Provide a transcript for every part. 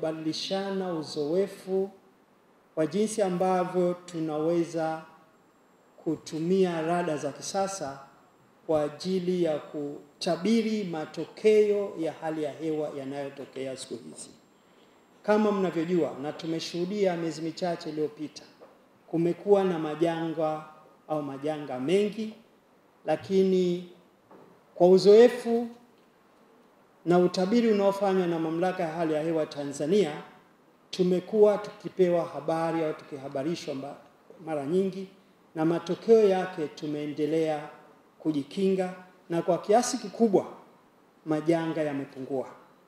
kubadilishana uzoefu wa jinsi ambavyo tunaweza kutumia rada za kisasa kwa ajili ya kutabiri matokeo ya hali ya hewa yanayotokea siku hizi. Kama mnavyojua na tumeshuhudia miezi michache iliyopita, kumekuwa na majanga au majanga mengi, lakini kwa uzoefu na utabiri unaofanywa na Mamlaka ya Hali ya Hewa Tanzania, tumekuwa tukipewa habari au tukihabarishwa mara nyingi, na matokeo yake tumeendelea kujikinga, na kwa kiasi kikubwa majanga yamepungua.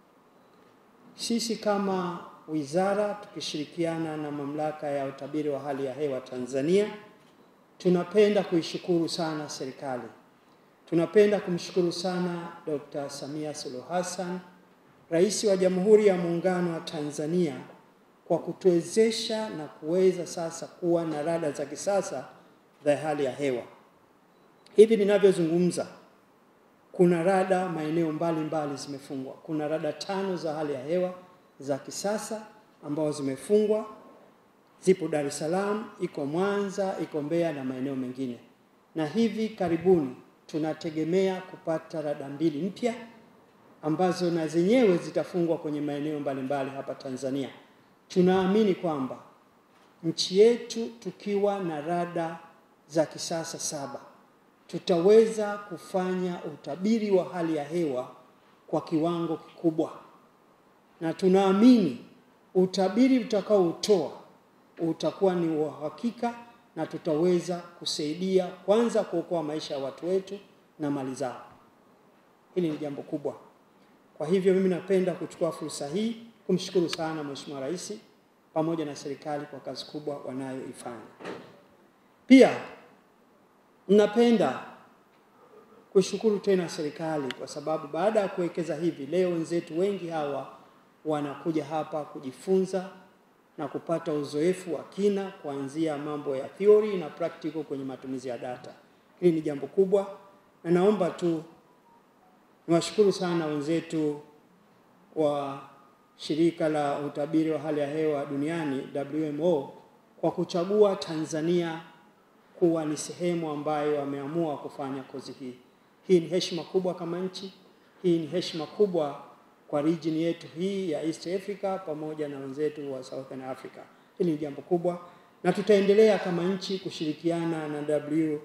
Sisi kama wizara tukishirikiana na Mamlaka ya Utabiri wa Hali ya Hewa Tanzania, tunapenda kuishukuru sana serikali Tunapenda kumshukuru sana Dr. Samia Suluhu Hassan, Rais wa Jamhuri ya Muungano wa Tanzania kwa kutuwezesha na kuweza sasa kuwa na rada za kisasa za hali ya hewa. Hivi ninavyozungumza, kuna rada maeneo mbalimbali zimefungwa. Kuna rada tano za hali ya hewa za kisasa ambazo zimefungwa, zipo Dar es Salaam, iko Mwanza, iko Mbeya na maeneo mengine, na hivi karibuni tunategemea kupata rada mbili mpya ambazo na zenyewe zitafungwa kwenye maeneo mbalimbali hapa Tanzania. Tunaamini kwamba nchi yetu tukiwa na rada za kisasa saba tutaweza kufanya utabiri wa hali ya hewa kwa kiwango kikubwa, na tunaamini utabiri utakaoutoa utakuwa ni wa uhakika na tutaweza kusaidia kwanza kuokoa maisha ya watu wetu na mali zao. Hili ni jambo kubwa. Kwa hivyo mimi napenda kuchukua fursa hii kumshukuru sana Mheshimiwa Rais pamoja na serikali kwa kazi kubwa wanayoifanya. Pia napenda kushukuru tena serikali kwa sababu baada ya kuwekeza hivi, leo wenzetu wengi hawa wanakuja hapa kujifunza na kupata uzoefu wa kina kuanzia mambo ya theory na practical kwenye matumizi ya data. Hili ni jambo kubwa, na naomba tu niwashukuru sana wenzetu wa shirika la utabiri wa hali ya hewa duniani WMO kwa kuchagua Tanzania kuwa ni sehemu ambayo wameamua kufanya kozi hii. Hii ni heshima kubwa kama nchi, hii ni heshima kubwa kwa region yetu hii ya East Africa pamoja na wenzetu wa Southern Africa. Hili ni jambo kubwa, na tutaendelea kama nchi kushirikiana na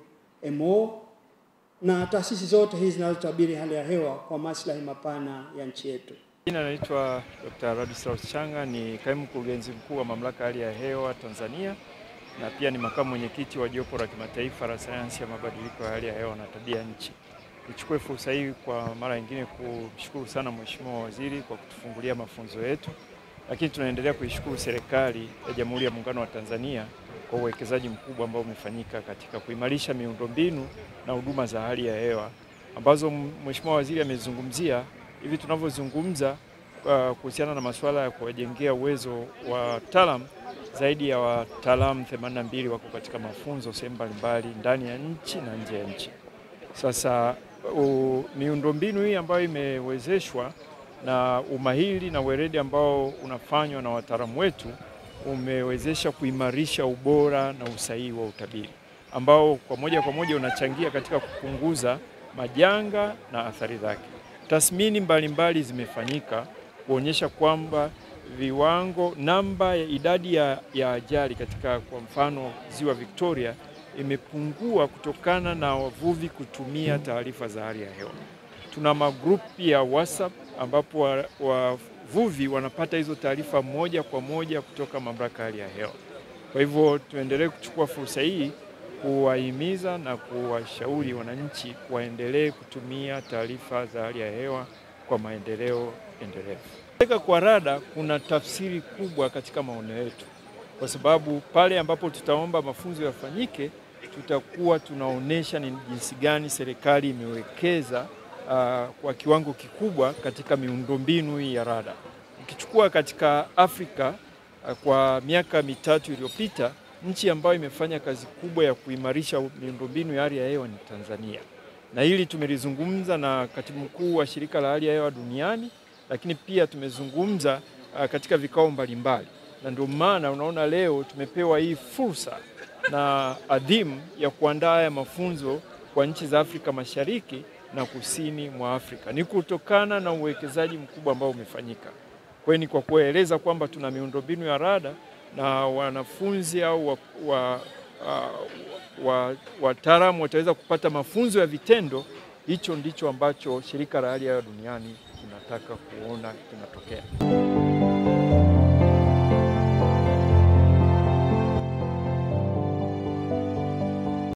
WMO na taasisi zote hizi zinazotabiri hali ya hewa kwa maslahi mapana ya nchi yetu. Jina naitwa Dr. Ladislaus Changa, ni kaimu mkurugenzi mkuu wa Mamlaka ya Hali ya Hewa Tanzania na pia ni makamu mwenyekiti wa jopo la kimataifa la sayansi ya mabadiliko ya hali ya hewa na tabia nchi. Nichukue fursa hii kwa mara nyingine kumshukuru sana Mheshimiwa Waziri kwa kutufungulia mafunzo yetu, lakini tunaendelea kuishukuru serikali ya Jamhuri ya Muungano wa Tanzania kwa uwekezaji mkubwa ambao umefanyika katika kuimarisha miundombinu na huduma za hali ya hewa ambazo Mheshimiwa Waziri amezungumzia hivi tunavyozungumza uh, kuhusiana na masuala ya kuwajengea uwezo wa wataalamu zaidi ya wataalamu 82 wako katika mafunzo sehemu mbalimbali ndani ya nchi na nje ya nchi. Sasa miundombinu hii ambayo imewezeshwa na umahiri na weledi ambao unafanywa na wataalamu wetu umewezesha kuimarisha ubora na usahihi wa utabiri ambao kwa moja kwa moja unachangia katika kupunguza majanga na athari zake. Tathmini mbalimbali zimefanyika kuonyesha kwamba viwango, namba ya idadi ya, ya ajali katika kwa mfano ziwa Victoria imepungua kutokana na wavuvi kutumia taarifa za hali ya hewa. Tuna magrupu ya WhatsApp ambapo wavuvi wa wanapata hizo taarifa moja kwa moja kutoka mamlaka ya hali ya hewa. Kwa hivyo tuendelee kuchukua fursa hii kuwahimiza na kuwashauri wananchi waendelee kutumia taarifa za hali ya hewa kwa maendeleo endelevu. Kuweka kwa rada kuna tafsiri kubwa katika maono yetu, kwa sababu pale ambapo tutaomba mafunzo yafanyike, tutakuwa tunaonyesha ni jinsi gani serikali imewekeza uh, kwa kiwango kikubwa katika miundombinu hii ya rada. Ukichukua katika Afrika uh, kwa miaka mitatu iliyopita nchi ambayo imefanya kazi kubwa ya kuimarisha miundombinu ya hali ya hewa ni Tanzania, na hili tumelizungumza na katibu mkuu wa shirika la hali ya hewa duniani, lakini pia tumezungumza uh, katika vikao mbalimbali, na ndio maana unaona leo tumepewa hii fursa na adhimu ya kuandaa haya mafunzo kwa nchi za Afrika Mashariki na kusini mwa Afrika. Ni kutokana na uwekezaji mkubwa ambao umefanyika. Kwa hiyo ni kwa kueleza kwamba tuna miundombinu ya rada na wanafunzi au wa, wa, wa, wataalamu wataweza kupata mafunzo ya vitendo. Hicho ndicho ambacho shirika la hali ya hewa duniani tunataka kuona kinatokea.